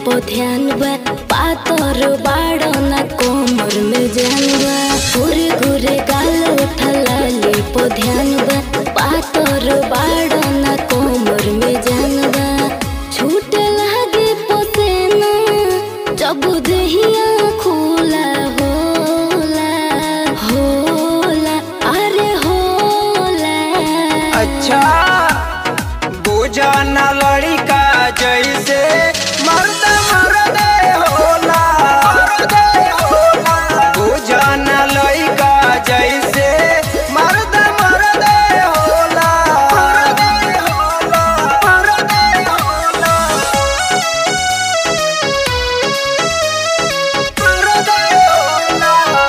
पो ध्यान बा पातर बाड़ो ना कोमर में जान बा घुरे घुरे गाल उठलाली पो ध्यान बा पातर बाड़ो ना कोमर में जान बा छूटे लागे पसेना जब देहिया खुला होला होला अरे होला अच्छा बुझा न लड़का जैसे मर्द मर्द होला बुझा न लड़का जैसे मर्द मर्द होला मर्द होला मर्द होला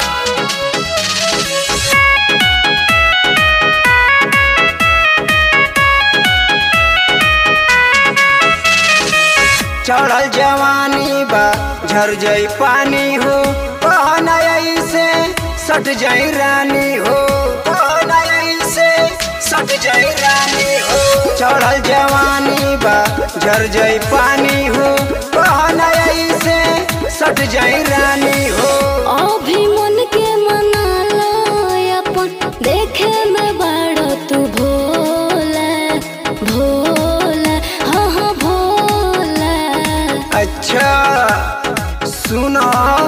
चढ़ल जवानी बा झर जई पानी हो कहन ऐसे सट जई रानी हो कहन ऐसे सट जई रानी हो चढ़ल जवानी बा झर जई पानी हो कहन ऐसे सट जई रानी हो अभी मन के मना लो अपन देखे में बड़ो तू भोला भोला हाँ हाँ भोला अच्छा सुनो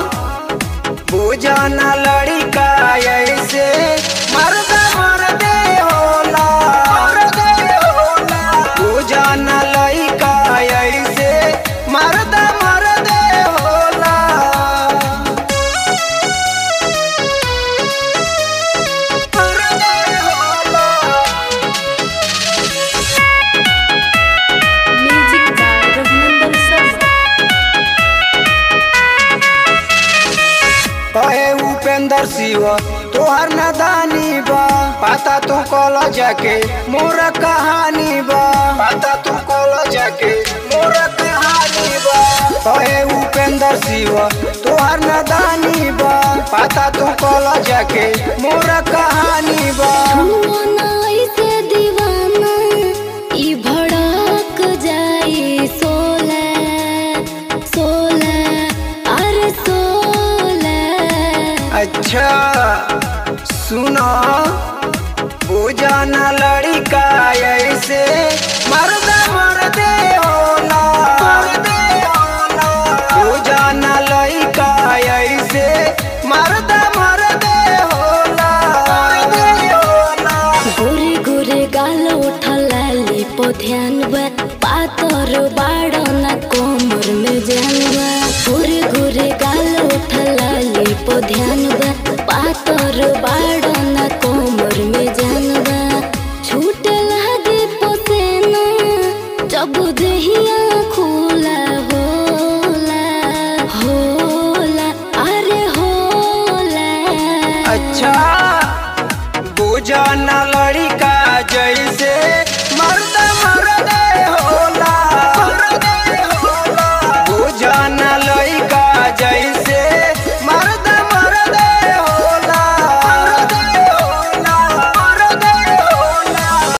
बुझा न लड़का ऐसे मर्द मर्दे होला मर्दे होला बुझा न लड़का ऐसे मर्द मर्दे होला मर्दे होला म्यूजिक बाय रघुनंदन शर्मा कहे उपेंद्र शिव तोहर नदानी बा पता तू कल जाके मोर कहानी बा पता तू कल जाके मोर कहानी बा कहे उपेंद्र शिव तोहर नदानी बा पता तू कल जाके मोर कहानी बा हुआ ना ऐसे दीवाना ई भड़क जाई सोला सोला अरे सोला अच्छा सुनो बुझा न लड़का ऐसे मर्द मर्दे होला मर्दे होला बुझा न लड़का ऐसे मर्द मर्दे होला मर्दे होला गोरे गोरे गाल उठलाली पो ध्यान बा पातर बाड़ो ना कोमर में जान बा गोरे गोरे गाल उठलाली पो ध्यान बा पातर बाड़ो ना कोमर में जान बा छूटे लागे पसेना जब देहिया खुला होला होला अरे होला अच्छा बुझा न